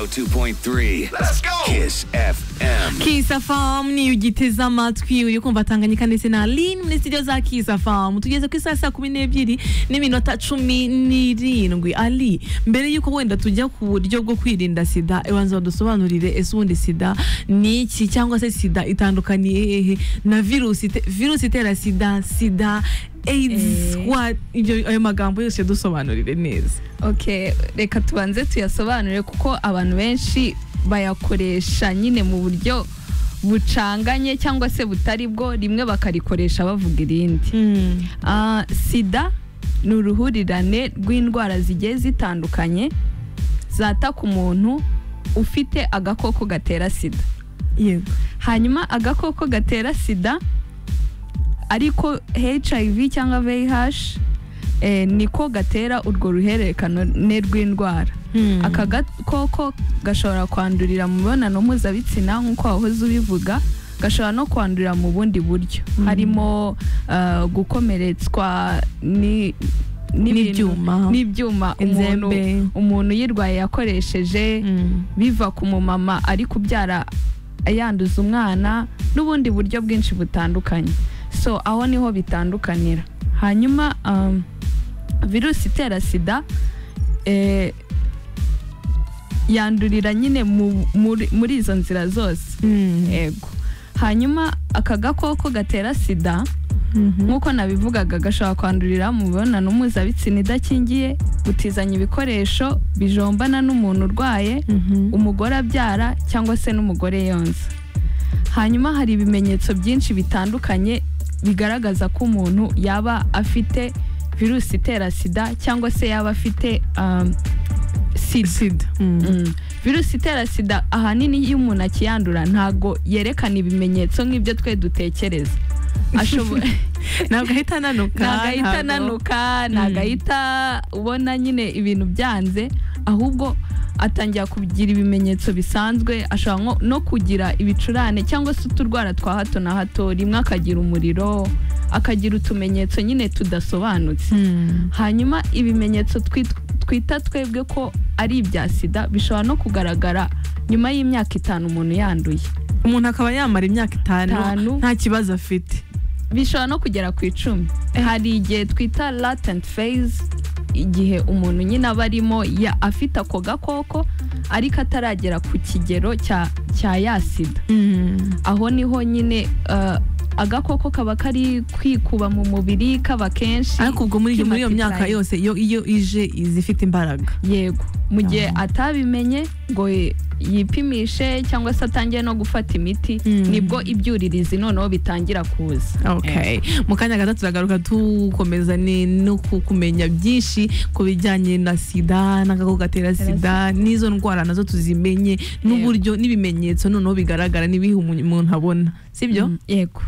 102.3 Let's go! Kiss FM. kisafamu niyo ugiteze amatwi uri kumva tanganyika ndetse na aline muri studio za kisafamu tugeze ku isaha saa kumi n'ebyiri n'iminota cumi n'irindwi ali mbere y'uko wenda tujya ku buryo bwo kwirinda sida ibanza badusobanurire ese ubundi sida ni iki cyangwa se sida itandukaniye hehe na virusi ite- virusi itera sida sida AIDS, Eh. what- ibyo ayo magambo yose dusobanurire neza ok reka tubanze tuyasobanure kuko abantu benshi bayakoresha nyine mu buryo bucanganye cyangwa se butari bwo rimwe bakarikoresha bavuga irindi Ah, sida ni uruhurirane rw'indwara zigiye zitandukanye zataka umuntu ufite agakoko gatera sida yego hanyuma agakoko gatera sida ariko hiv cyangwa vih eh, niko gatera urwo ruhererekane rw'indwara Hmm. aka gakoko gashobora kwandurira mu mibonano mpuzabitsina nk'uko wahoze ubivuga gashobora no kwandurira mu bundi buryo harimo eh, gukomeretswa ni n'ibintu- N'ibyuma. n'ibyuma umuntu, Inzembe. umuntu yirwaye yakoresheje Mm. biva ku mumama ari kubyara yanduza umwana n'ubundi buryo bwinshi butandukanye so aho niho bitandukanira hanyuma um, virusi itera sida eh, yandurira nyine mu- muri- muri izo nzira zose Mm. yego hanyuma aka gakoko gatera sida nk'uko nabivugaga gashobora kwandurira mu mibonano mpuzabitsina idakingiye gutizanya ibikoresho bijombana n'umuntu urwaye Mhm. umugore abyara cyangwa se n'umugore yonsa hanyuma hari ibimenyetso byinshi bitandukanye bigaragaza ko umuntu yaba afite virusi itera sida cyangwa se yaba afite um, sida sida Mm. Mm. virusi itera sida ahanini iyo umuntu akiyandura ntabwo yerekana ibimenyetso nk'ibyo twe dutekereza Ashobo- ntabwo ahita ananuka ntabwo ahita ntabwo- ananuka ntabwo Mm. ahita ubona nyine ibintu byanze ahubwo atangira kugira ibimenyetso bisanzwe ashobora nko- no kugira ibicurane cyangwa se uturwara twa hato na hato rimwe akagira umuriro akagira utumenyetso nyine tudasobanutse Mm. hanyuma ibimenyetso twit- twita twebwe ko ari ibya sida bishobora no kugaragara nyuma y'imyaka itanu umuntu yanduye umuntu akaba yamara imyaka itanu Itanu. nta kibazo afite bishobora no kugera ku icumi hari igihe twita latent phase igihe umuntu nyine aba arimo ya- afite ako gakoko ariko ataragera ku kigero cya cya ya sida aho niho nyine eh, agakoko kaba kari kwikuba mu mubiri kaba kenshi ariko ubwo muri muri iyo myaka kimatitaye. yose iyo iyo ije iza ifite imbaraga yego mu gihe Ah. atabimenye ngo ye- yipimishe cyangwa se atangiye no gufata imiti Mm. nibwo ibyuririzi noneho bitangira kuza okay mu kanya gato turagaruka tukomeza ni no ku- kumenya byinshi ku bijyanye na sida n'agakoko gatera sida n'izo ndwara nazo tuzimenye n'uburyo n'ibimenyetso noneho bigaragara n'ibihe umu- umuntu abona sibyo Mm, yego